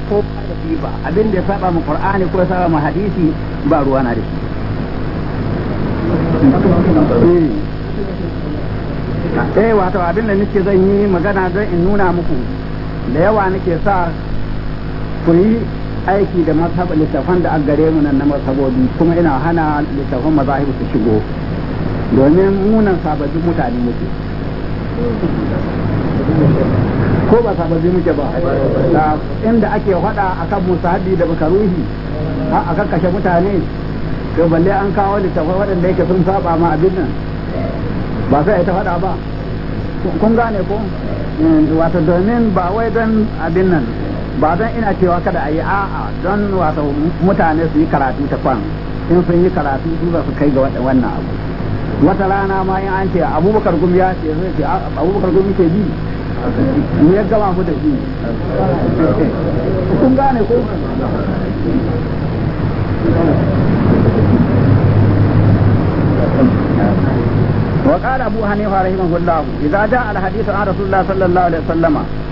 ko da shi ba abin da ya saba mu qur'ani ko ya saba mu hadisi ba ruwa na da shi eh wato abin da nake zan yi magana don in nuna muku da yawa nake sa ku yi aiki da mazhab littafan da aka gare mu nan na mazhabobi kuma ina hana littafan mazahibu su shigo domin munan sababbin mutane muke ko ba sababbi muke ba inda ake faɗa akan musahabi da bakaruhi a kashe mutane to balle an kawo littafai waɗanda yake sun saba ma abin nan ba sai ta faɗa ba kun gane ko wato domin ba wai don abin nan ba don ina cewa kada a yi a'a don wato mutane su yi karatu ta kwan in sun yi karatu su za su kai ga wannan abu wata rana ma in an ce abubakar gumi ya ce zai ce abubakar gumi ke bi mu ya gama mu da shi kun gane ko وقال أبو حنيفة رحمه الله إذا جاء الحديث عن رسول الله صلى الله عليه وسلم